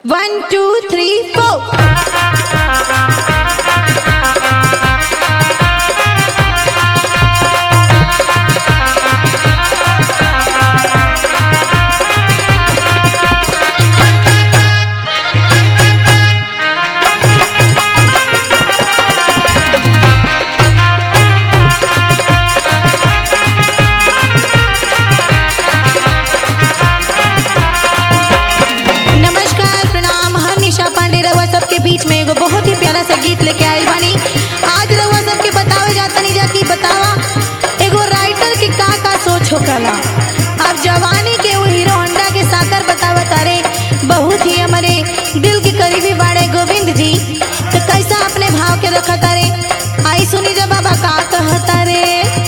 One, two, three, four. नमस्कार प्रणाम हम निशा पांडे रउआ सबके बीच में एगो बहुत ही प्यारा सा गीत लेके आइल बानी आज रउआ सबके बतावे जातनी जा कि बतावा एगो राइटर के का का सोच होकला अब जवानी के वो हीरो होंडा के साकर बतावा तारे बहुत ही हमारे दिल के करीबी बाड़े गोविंद जी तो कैसा अपने भाव के रखा तारे आई सुनी जा बाबा का कहता रे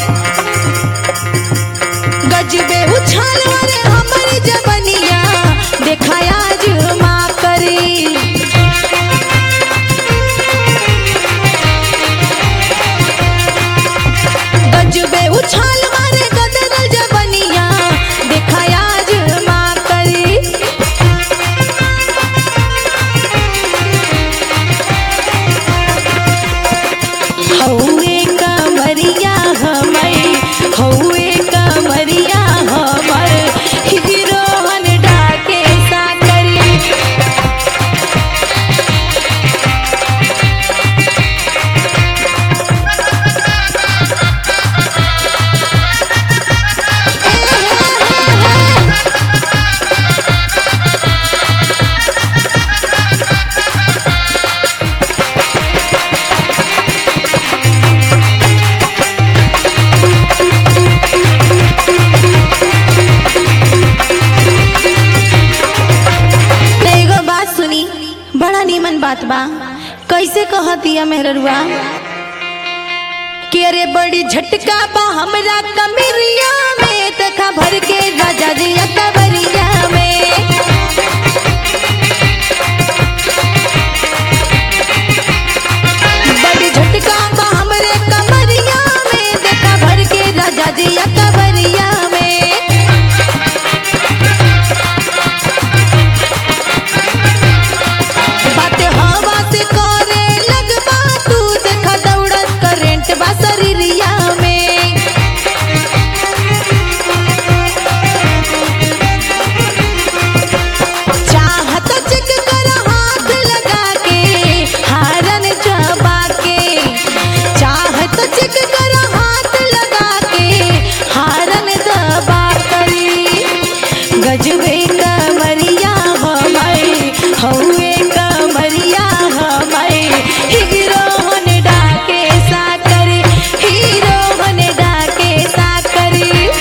गजबे उछाल वाले हमर जवनिया देखाया जुमा करी गजबे उछाल मारे गदरल जवनिया देखाया जुमा करी हौए कमरिया हमर हौए कमरिया हमर हीरो हनडा के साकरी त एगो बात सुनी बड़ा नीमन बात बा कैसे कहतिया मेहररुआ कि अरे बड़ी झटका बा हमरा कमरिया में तखा भर के राजा जी कबरिया में बड़ी झटका बा हमरे कमरिया में देखा भर के राजा जी कबरिया में बात हवा से करे लगबा तू देखा दौड़त करेंट बा शरीरिया में चाहत चिक कर हाथ लगा के हारन चबा के चाहत चिक कर हाथ लगा के हारन दबा करी गजबे कमरिया हमर हौए कमरिया हमर हीरो होंडा के साकर हीरो होंडा के साकर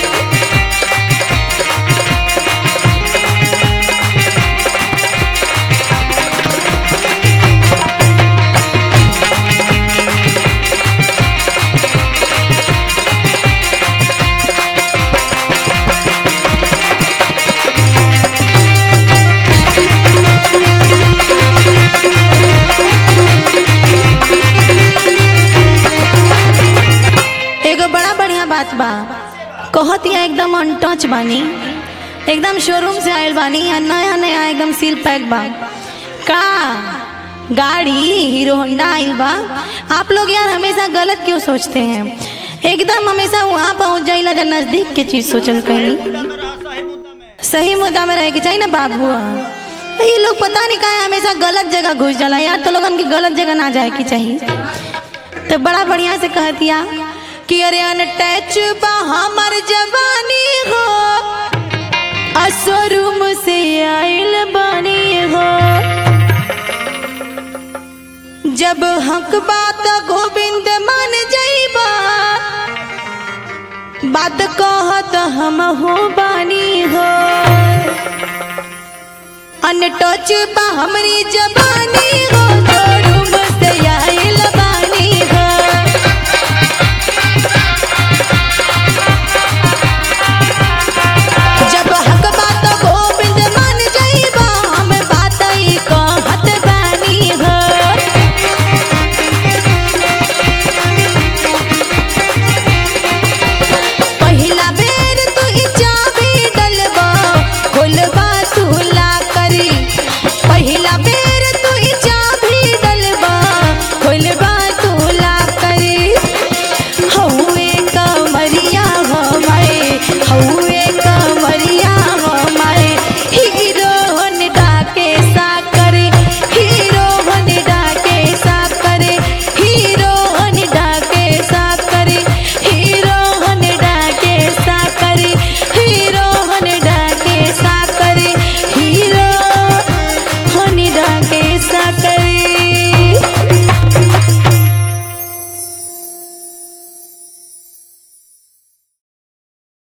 एगो बड़ा बढ़िया बात बा कहत या एकदम अनटच बानी एकदम शोरूम से आयल बानी या नया नया एकदम सील पैक बा का गाड़ी हीरो होंडा आइल बा आप लोग यार हमेशा गलत क्यों सोचते हैं एकदम हमेशा वहाँ पहुँच जाइला जब नजदीक के चीज सोचल कहीं सही मुद्दा में रहे के चाहिए ना बाबू ये लोग पता नहीं काहे हमेशा गलत जगह घुस जाला यार तो लोगन की गलत जगह ना जाए की चाहिए तो बड़ा बढ़िया से कहतिया कि अरे अनटच बा हमर जवानी हो असोरूम से आइल बानी हो जब हक बात गोविंद मान जाइबा बात कहत हम हो बानी हो अनटच बा हमरी जवानी हो